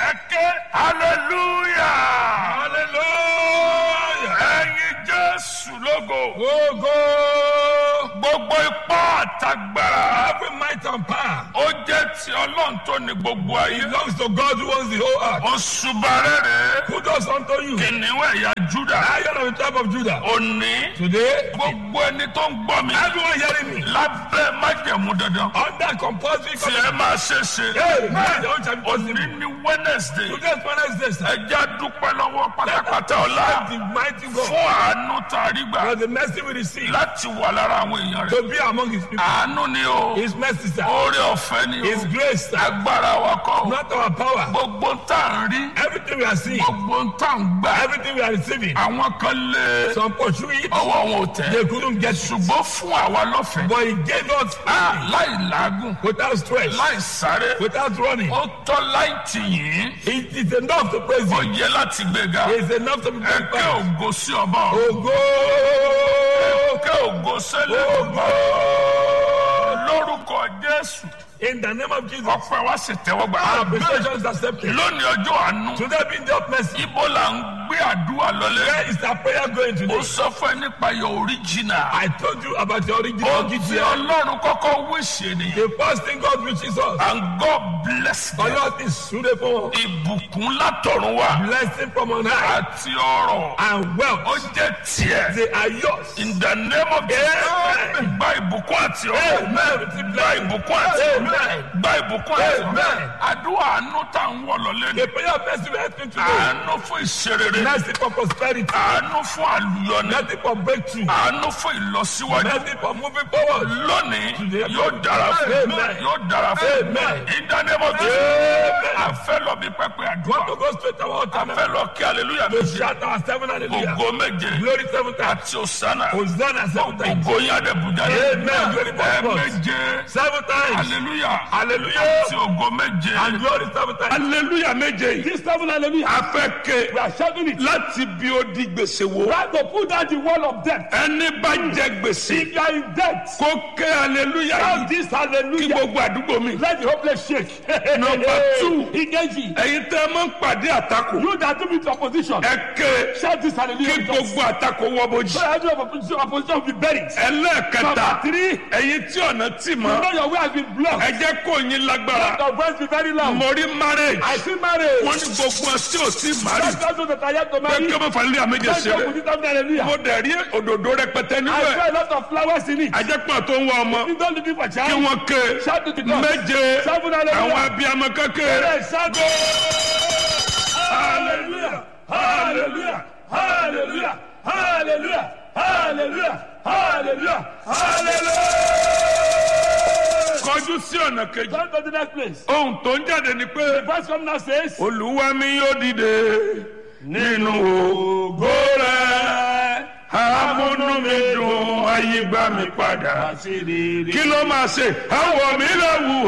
ẹ ké hallelujah hallelujah. ẹyin jésù lógo Ogo. gbogbo ipá àtagbára Every might and power ó jẹ́ ti ọlọ́run tó ní gbogbo ayé belongs to God who owns the whole earth. oṣù bàrẹ́rẹ́ Who does unto you? kìnìún ẹ̀yà júdà Lion of the tribe of Judah. òní Today, gbogbo ẹni tó ń gbọ́ mi everyone hearing me lábẹ́ májẹ̀mú dandan under compulsory tí ẹ máa ṣe ṣe Hey, man, the old shall be òní possible. ní wednesday Today's Wednesday, sir. ẹjẹ́ dúpẹ́ lọ́wọ́ pátápátá ọ̀la Thank the mighty God fún àánú tá a rí gbà for the mercy we receive láti wà lára àwọn èèyàn rẹ̀ to be among his people. àánú ni o His mercy, sir. oore ọ̀fẹ́ ni o His grace, sir. agbára wa kọ́ o Not our power. gbogbo ń tà ń rí Everything we are seeing, gbogbo ń tà ń gbà everything we are receiving, àwọn kan lé some pursue it, ọwọ́ wọn ò tẹ̀ they couldn't get through. ṣùgbọ́n fún àwa lọ́fẹ̀ẹ́ But he gave us Ah, freely, láì làágùn without stress, láì sáré without running. ó tọ́ láì tì yín It is enough to praise ó him. yẹ láti gbéga It is enough to be ẹ kẹ́ glorified. ògo sí ọba ọ̀run Ogo! kẹ́ ògo sẹ́lẹ̀ ọba lórúkọ jésù In the name of Jesus, ọpẹ́ wa sì tẹ́wọ́ gbà. our appreciation is accepted. lónìí ọjọ́ àánú Today being the mercy, ibo là ń gbé àdúrà lọlé. where is our prayer going ó today? sọ fún ẹ nípa your original. I told you about your original ó ti GTL. ọlọ́run kọ́kọ́ wíṣẹ́ nìyẹn. The first thing God wishes us, and God bless them. Allah is suitable, ìbùkún látọ̀run wá blessing from on high, àti ọrọ̀ and ó wealth. jẹ́ tiẹ̀. They are yours. in the name of Jesus Amen. gba ìbùkún àti ọrọ̀ Amen. Receive gba blessing. ìbùkún àti ọrọ̀ Amen. gba ìbùkún àti ọrọ̀ Amen. àdúrà àánú tá à ń wọ̀ lọ́lé ni The prayer of mercy we are asking today, àánú fún ìṣerere mercy for prosperity, àánú fún àlùyọni mercy for breakthrough, àánú fún ìlọsíwájú mercy for moving forward. lónìí Today. yóò dára fún Amen. yóò dára fún Amen. ìdánimọ̀tò Amen. àfẹ́ lọ bí pẹpẹ Want àdúrà to go straight to our altar àfẹ́ now? lọ kí aleluya To méje shout our seven hallelujah. ògo méje Glory seven times. àti òsánà Hosanna seven times. ògo yín àdẹ̀bùjà Amen. Glory for ẹ God. méje Seven times. aleluya Hallelujah. àti ògo méje And glory seven times. aleluya méje yìí This seven hallelujah. afẹ́ ké We are shouting it. láti bí ó di gbèsè wo Try to put down the wall of death. ẹni bá jẹ gbèsè If you are in debt, kó ké aleluya shout yìí this kí hallelujah. gbogbo àdúgbò mi. Let the hopeless shake. Number two. Ikeji. ẹ̀yin tẹ́ ẹ máa ń pàdé àtakò You that do with opposition. ẹ ké Shout this hallelujah. kí gbogbo àtakò wọ bójì. So every opposition, opposition will be buried. ẹlẹ́ẹ̀kẹta Number three. ẹ̀yin tí ọ̀nà tì You mọ́ know your way has been blocked. ẹ jẹ́ kó yín lágbára Your voice be very loud. mo rí marriage I see marriage. wọ́n ní gbogbo ẹ tí ò tí mari That's also that I have to pé marry. kí ọmọ fàlẹ́ àméjẹ Let's go ṣeré with it after hallelujah. mo dẹ̀ rí òdòdó rẹpẹtẹ I níbẹ̀ saw a lot of flowers in it. ajẹ́pọ̀ tó ń wá ọmọ You don't looking for kí child. wọ́n ké Shout to the God. méje Seven hallelujah. àwọn abiyamọ kékeré Yes, shout. Hallelujah. Hallelujah. Hallelujah. Hallelujah. Hallelujah. Hallelujah. Hallelujah. kọjú sí ọ̀nà kejì Turn to the next place. ohun tó ń jáde ni pé Verse come now says. olúwa mi yóò dìde nínú ògo rẹ̀ amúnú mi dùn ayé gbà mí padà kí ló máa ṣe àwọ̀ mi lè wù